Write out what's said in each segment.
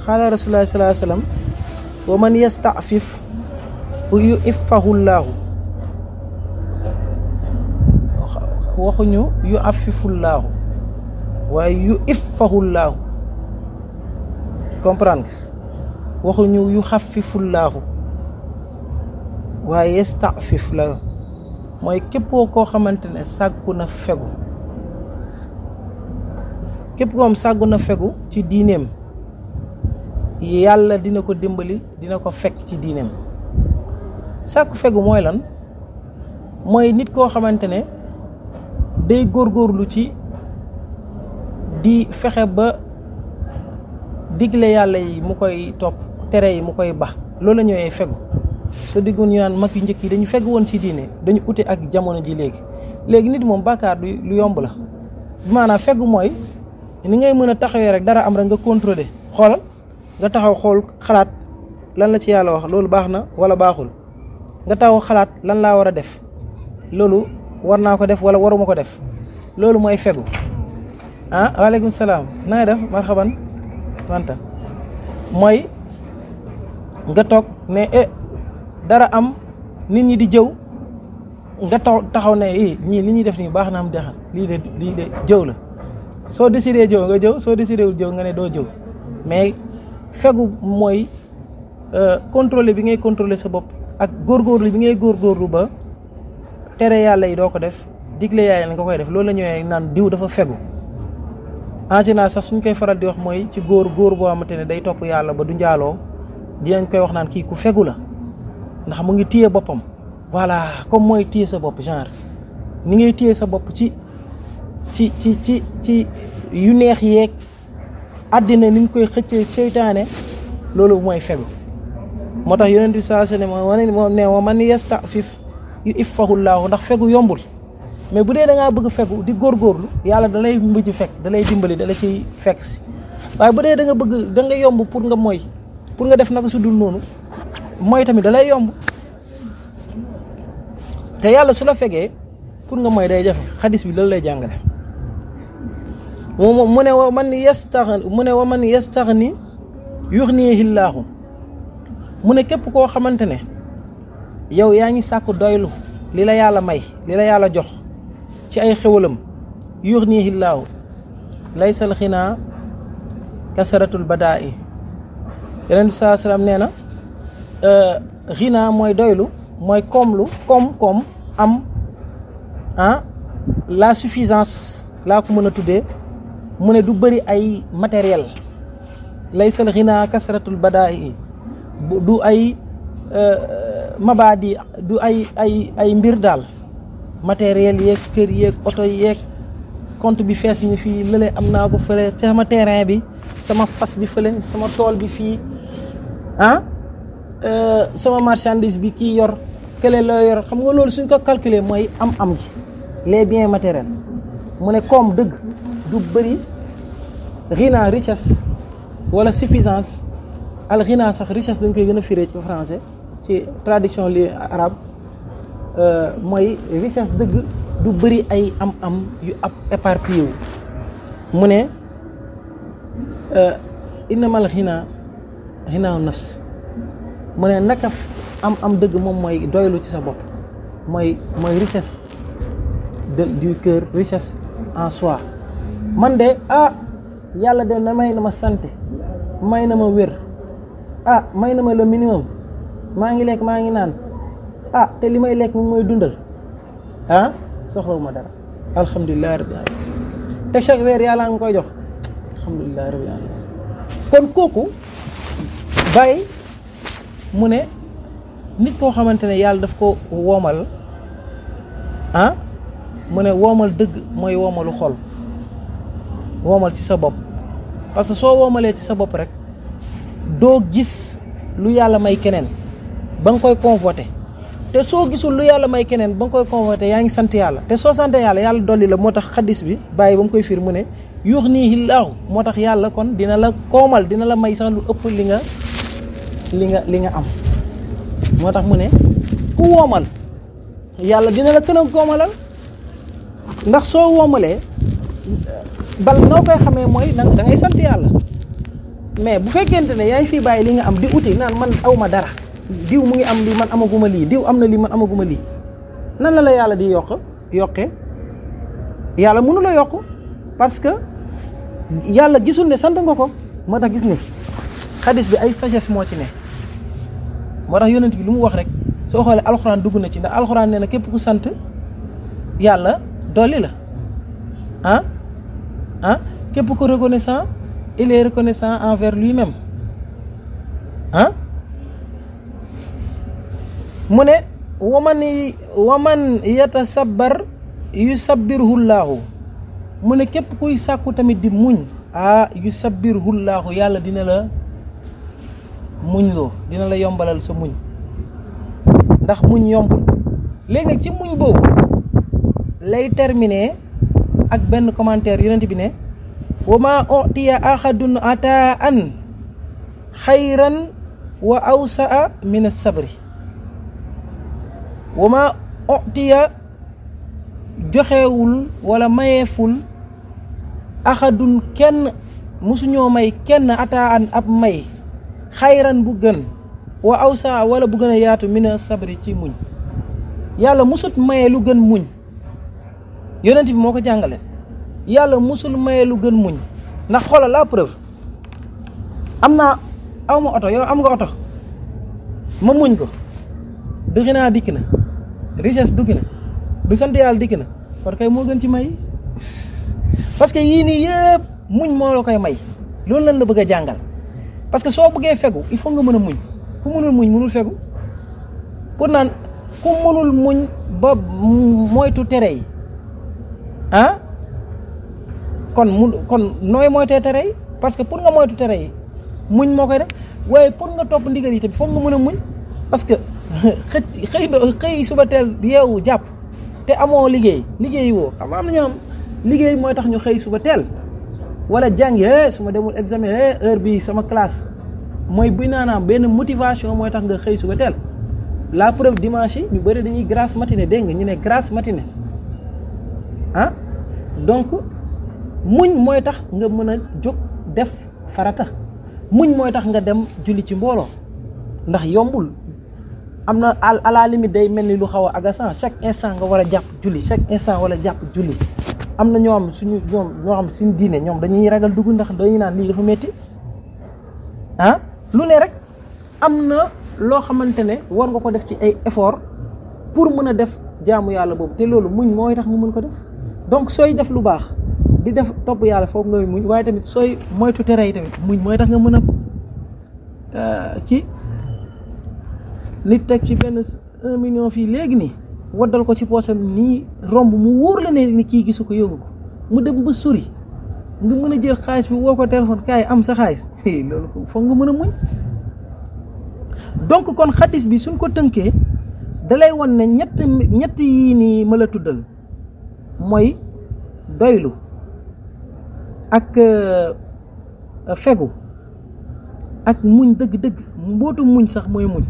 xaala rasulullah sallallahu alayhi wasallam wa man yastafif yu iffahu llaahu waxuñu yu afifu llaahu waaye yu iffahu llaahu comprendre nga waxuñu yu xafifu llaahu waaye yastafif la mooy képpoo koo xamante ne sàggu na fegu képp koom sàggu na fegu ci diineem yàlla dina ko dimbali dina ko fekk ci diineem sàkku fegu mooy lan mooy nit koo xamante ne day góorgóorlu ci di fexe ba digle yàlla yi mu koy topp tere yi mu koy ba loolu la ñëwee fegu te diggu ñu naan mag yu njëkk yi dañu fegu woon ci diine dañu ute ak jamono ji léegi léegi nit moom bàkkaar du lu yomb la maanaam fegu mooy ni ngay mën a taxawee rek dara am rek nga contrôler xoolal nga taxaw xool xalaat lan la ci yàlla wax loolu baax na wala baaxul nga taxaw xalaat lan laa war a def loolu war naa ko def wala waruma ko def loolu mooy fegu ah waaleykum salaam na nga def marhaban wanta mooy nga toog ne eh dara am nit ñi di jëw nga taw taxaw ne eh ñii li ñuy def nii baax na am dexan lii de lii de jëw la soo décidé jëw nga jëw soo décidé wul jëw nga ne doo jëw mais fegu mooy contrôler bi ngay contrôler sa bopp ak góorgóorlu bi ngay góorgóorlu ba tere yàlla yi doo ko def digle yaay la nga koy def loolu la ñëwee naan diw dafa fegu en général sax suñ koy faral di wax mooy ci góor góor boo xamante ne day topp yàlla ba du njaaloo dinañ koy wax naan kii ku fegu la ndax mu ngi téye boppam voilà comme mooy téye sa bopp genre ni ngay téye sa bopp ci ci ci ci ci yu neex yeeg àddina ni ñu koy xëccee seytaane loolu mooy fegu moo tax yonent bi saa ne moom moom ne wa man yastafif yu iffahu llaahu ndax fegu yombul mais bu dee da ngaa bëgg fegu di góorgóorlu yàlla da lay mujj fekk da lay dimbali da la ciy fekk si waaye bu dee da nga bëgg da nga yomb pour nga mooy pour nga def naka su dul noonu mooy tamit da lay yomb te yàlla su la fegee pour nga mooy day jafe xadis bi loolu lay jàngale moom mu ne wa man yastaxni mu ne wa man yastaxni yuxnihi llaahu mu ne képp koo xamante ne yow yaa ngi sàkku doylu li la yàlla may li la yàlla jox ci ay xewalam yuxnihi llaahu laysal xinaa kasaratul badaa i yeneen bi saa salaam nee na xinaa mooy doylu mooy koomlu koom koom am ah la suffisance laa ko mën a tuddee mu ne du bëri ay matériel laysal xinaa kasaratul badaa i du ay mabaadi du ay ay ay mbir daal matériel yeeg kër yeeg oto yeeg compte bi fees ni fii lële am naa ko fële sama terrain bi sama fas bi fële sama tool bi fii ah sama marchandise bi kii yor kële la yor xam nga loolu suñ ko calculer mooy am am gi les biens matériels mu ne koom dëgg du bëri rina richesse wala suffisance al rina sax richesse dañ koy gën a firé ci français ci traduction li arabe mooy richesse dëgg du bëri ay am-am yu ab éparpillé wu mu ne innamal xinaa xinaaw nafs mu ne naka am-am dëgg moom mooy doylu ci sa bopp mooy mooy richesse de du cœur richesse en soi man de ah yàlla de na may na ma santé may na ma wér ah may na ma le minimum maa ngi lekk maa ngi naan ah te li may lekk moom mooy dundal ah soxlawuma dara alhamdulilah rabbil alamin te chaque weer yàlla nga koy jox alhamdulilah rabbil alamin kon kooku bàyyi mu ne nit koo xamante ne yàlla daf ko woomal ah mu ne woomal dëgg mooy woomalu xol woomal ci sa bopp parce que soo woomalee ci sa bopp rek doo gis lu yàlla may keneen ba nga koy convoité te soo gisul lu yàlla may keneen ba nga koy convoité yaa ngi sant yàlla te soo sant yàlla yàlla dolli la moo tax xaddis bi bàyyi ba mu koy fiir mu ne yuux nii laahu moo tax yàlla kon dina la koomal dina la may sax lu ëpp li nga li nga li nga am moo tax mu ne ku woomal yàlla dina la gën a koomalal ndax soo woomalee bal noo koy xamee mooy da ngay sant yàlla mais bu fekkente ne yaay fii bàyyi li nga am di uti naan man aw ma dara diw mu ngi am lii man amaguma lii diw am na lii man amaguma lii nan la la yàlla di yokk yokkee yàlla mënu la yokk parce que yàlla gisul ne sant nga ko moo tax gis ne xadis bi ay sagesse moo ci ne moo tax yonent bi lu mu wax rek soo xoolee alxuraan dugg na ci ndax alxuraan nee na képp ku sant yàlla dolli la ah ah képp ku reconnaissant il est reconnaissant envers lui-même ah mu ne waman waman yatasabbar yusabbirhullaahu mu ne képp kuy sàkku tamit di muñ ah yusabbirhullaahu yàlla dina la muñ loo dina la yombalal sa muñ ndax muñ yombul léegi nag ci muñ boobu lay terminer ak benn commentaire yonent bi ne wa ma utiya ahadun ataan xayran wa awsaa min as-sabri wa ma utiya joxewul wala mayeeful axadun kenn musuñoo may kenn ataan ab may xayran bu gën wa awsa wala bu gën a yaatu mina sabri ci muñ yàlla musut maye lu gën muñ yonent bi moo ko jàngale yàlla musul maye lu gën muñ ndax xoolal la preuve am naa aw ma oto yow am nga oto ma muñ ko duggi naa dikk na richesse dugg na du sant yàlla dikk na kon kay moo gën ci may parce que yii nii yëpp muñ moo la koy may loolu lan la bëgg a jàngal parce que soo bëggee fegu il faut nga mën a muñ ku mënul muñ mënul fegu pour naan ku mënul muñ ba moytu tere yi ah kon mun kon nooy moytee tere yi parce que pour nga moytu tere yi muñ moo koy def waaye pour nga topp ndigal yi tamit foog nga mën a muñ parce que xëy xëy xëy suba teel yeewu jàpp te amoo liggéey liggéey woo xam am na ñoo am liggéey mooy tax ñu xëy suba teel wala jàngi su ma demul examen heure bi sama classe mooy buy naanaam benn motivation mooy tax nga xëy suba teel la preuve dimanche yi ñu bëri dañuy grasse matinée dégg nga ñu ne grasse matinée ah donc muñ mooy tax nga mën a jóg def farata muñ mooy tax nga dem julli ci mbooloo ndax yombul am na à la limite day mel ni lu xaw a agaçant chaque instant nga war a jàpp julli chaque instant wala jàpp julli am na ñoo xam suñu ñoom ñoo xam suñu diine ñoom dañuy ragal dugg ndax dañuy naan lii dafa métti ah lu ne rek am na loo xamante ne war nga ko def ci ay effort pour mën a def jaamu yàlla boobu te loolu muñ mooy tax nga mën ko def donc sooy def lu baax di def topp yàlla foog ngay muñ waaye tamit sooy moytu tere yi tamit muñ mooy tax nga mën a ci nit teg ci benn un million fii léegi nii waddal ko ci poosam nii romb mu wóor la ne ni kii gisu ko yóbbu ko mu dem ba sori nga mën a jël xaalis bi woo ko téléphone kaay am sa xaalis loolu ko foog nga mën a muñ donc kon xadis bi suñ ko tënkee dalay won ne ñett ñett yii nii ma la tuddal mooy doylu ak fegu ak muñ dëgg-dëgg mbootu muñ sax mooy muñ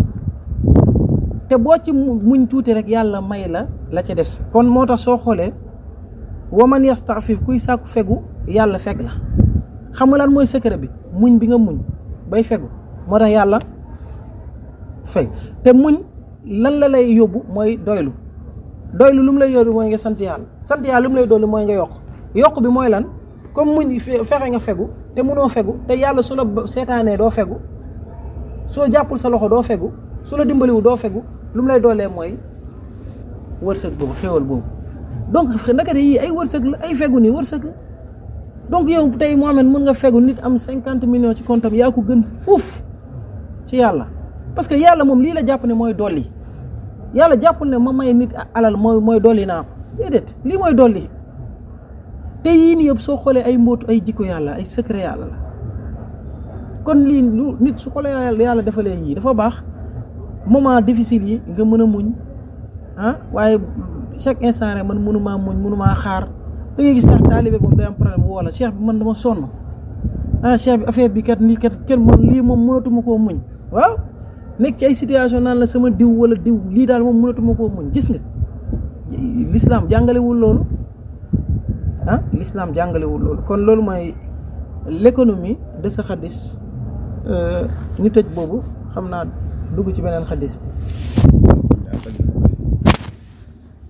te boo ci muñ tuuti rek yàlla may la la ca des kon moo tax soo xoolee waman yastafif kuy sàkku fegu yàlla feg la xam nga lan mooy secret bi muñ bi nga muñ bay fegu moo tax yàlla feg te muñ lan la lay yóbbu mooy doylu doylu lu mu lay yóbbu mooy nga sant yàlla sant yàlla lu mu lay dolli mooy nga yokk yokk bi mooy lan comme muñ fexe nga fegu te mënoo fegu te yàlla su la seetaanee doo fegu soo jàppul sa loxo doo fegu su la dimbaliwu doo fegu lu mu lay doolee mooy wërsëg boobu xéwal boobu donc naka de yii ay wërsëg la ay fegu nii wërsëg la donc yow tey Mohamed mën nga fegu nit am cinquante millions ci compte am yaa ko gën fuuf ci yàlla parce que yàlla moom lii la jàpp ne mooy dolli yàlla jàppul ne ma may nit alal mooy mooy dolli naa ko déedéet lii mooy dolli te yii nii yëpp soo xoolee ay mbootu ay jikko yàlla ay secret yàlla la kon lii lu nit su ko la yàlla defalee yii dafa baax moment difficile yi nga mën a muñ ah waaye chaque instant rek man mënumaa muñ mënumaa xaar da ngay gis tax taalibe moom day am problème woo la cheikh bi man dama sonn ah cheikh bi affaire bi kat lii kat kenn moom lii moom mënatuma koo muñ waaw nekk ci ay situation naan la sama diw wala diw lii daal moom mënatuma koo muñ gis nga l'islam jàngalewul loolu ah l'islam jàngalewul loolu kon loolu mooy l'économie de sa xadis ñu tëj boobu xam naa dugg ci beneen xadis bi